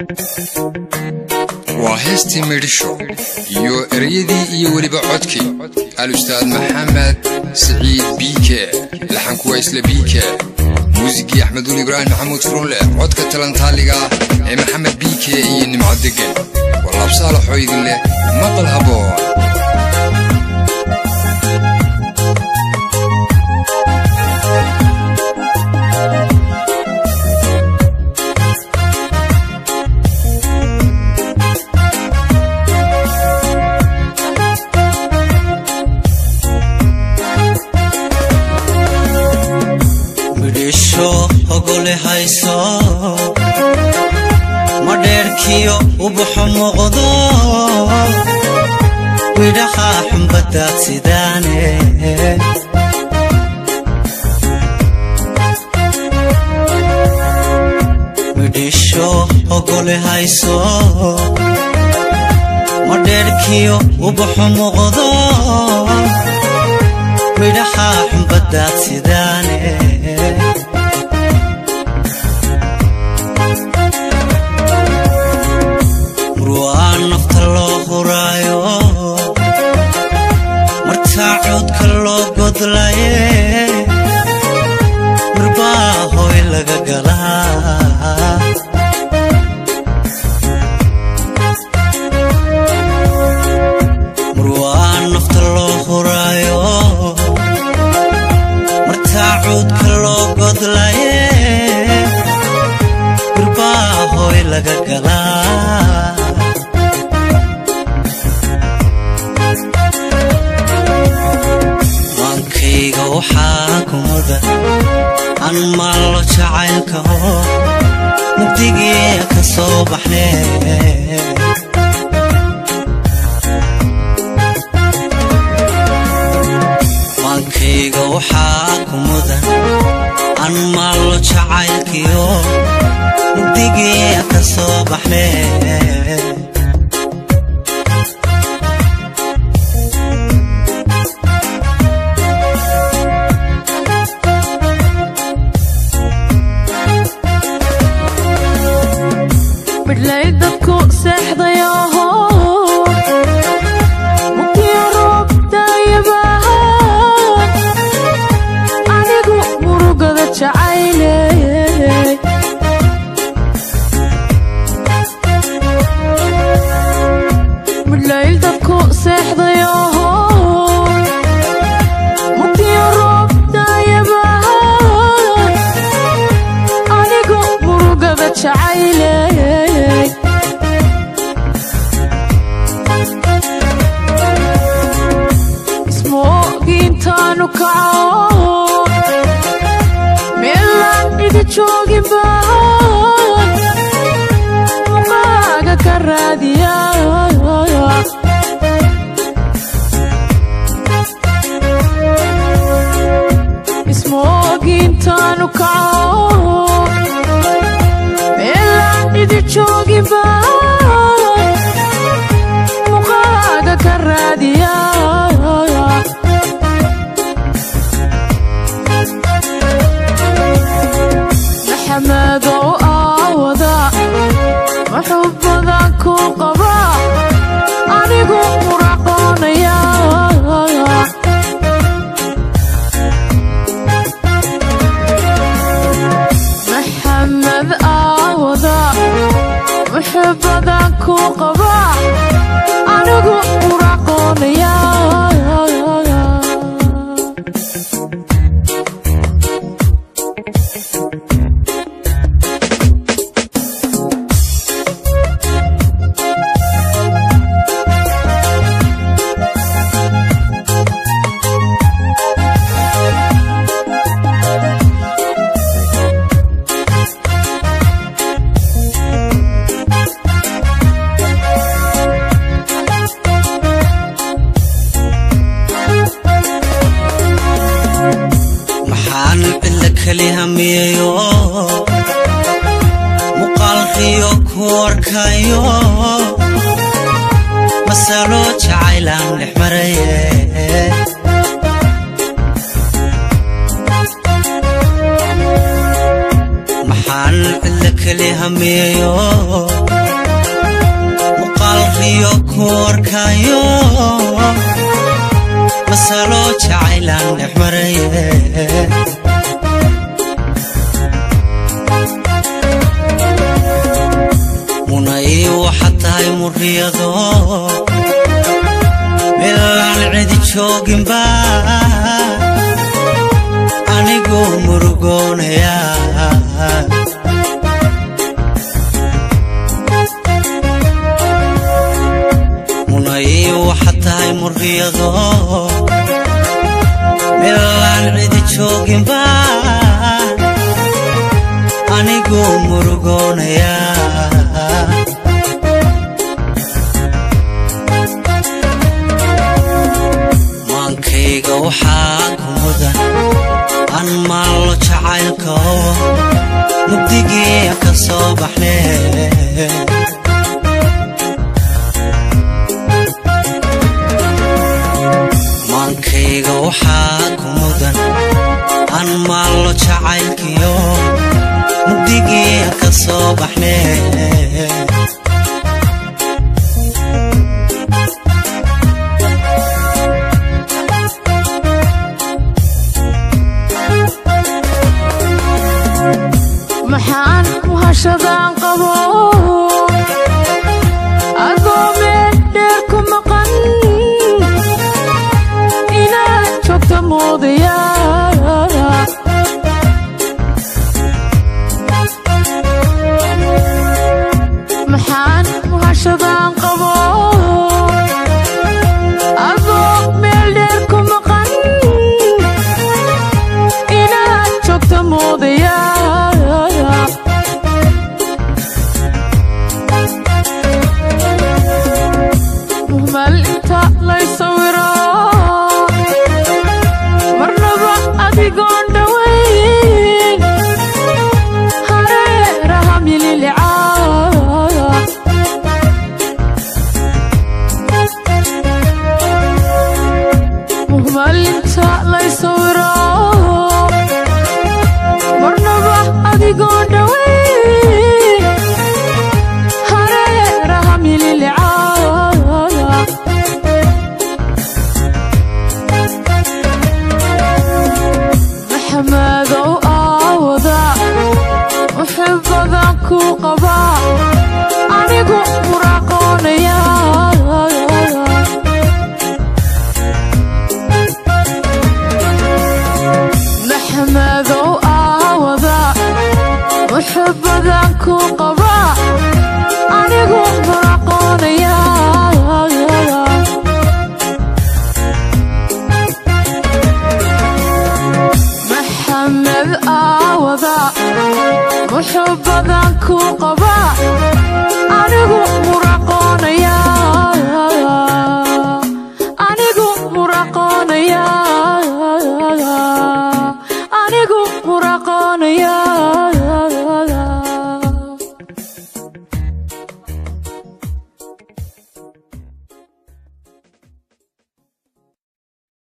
waa heestii midhisho iyo ereyadii iyo weliba codkii al-ustaad maxamed siciid biike laxanku waa isla biike muusigii axmeduul ibraahim maxamuud furunle codka talantaaliga ee maxamed biike iyo nimco deggan walaabsaalaxoo idin leh maqal haboon midhisho ogole hayso madheerkiyo ubaxo muuqdo midhaha xumbadaad sidaane midhisho ogole hayso madheerkiyo ubaxo muuqdo midhaha xumbadaad sidaane murwaa nafta loo huraayo martaa coodka loo godlaye mirbaa hoy laga galaa murwaa nafta loo huraayo martaa coodka loo godlaye mirbaa hoy laga galaa maankayga waxaa ku mudan an maallo jacaylka oo mugdigii ka soo baxne maankayga waxaa ku mudan an maallo jacaylkiyo mugdigii ka soo baxne midlay dadku seexdayaho mugdiyo roob daayabaha anigu murugada jacayle midlay dadku seexdayaho mugdiyo roob daayabaha anigu murugada jacayle ismoogiintaanu kaco meelaan idi joogin baan muqaaga ka raadiya ismoogiintaanu kaco meelaan idi joogin baan muqaaga ka raadiya maxamedow aawada wuxuu badan ku qaba anigu muraqoonaya maxamed aawada wuxuu badan ku qaba anigu muraqoonaya maxaan cidla keli hamiyayo muuqaalkiyo ku arkayo masalo jacaylaan dhex maraye maxaan cidla keli hamiyayo muuqaalkiyo ku arkayo masalo jacaylaan dhex maraye munay waxaad tahay muriyado meelaan cidi jooginba anigoo murugoonaya munay waxaad tahay muriyado meelaan cidi jooginba anigoo murugoonaya maankayga waxaa ku mudan aan maallo jacaylko mugdigii ka soo baxne maankayga waxaa ku mudan aan maallo jacaylkiyo mugdigii ka soo baxne maxaan muhashadaan qabo adoo meel dheer ku maqan inaad joogta moodaya maxaan muhashadaan qabo adoo meel dheer ku maqan inaad joogta moodaya muhmal inta lay sawiro marnaba adigoon dhowayn hareeraha mililica muhmal inta lay sawiro marnaba adigoon dhowayn hareeraha mililica maxamadow aawada wuxuu badan ku qabaa anigu muraaqoonaya maxamadow aawada wuxuu badan ku qabaa anigu muraaqoonaya maxamed aawada wuxuu badan ku qabaa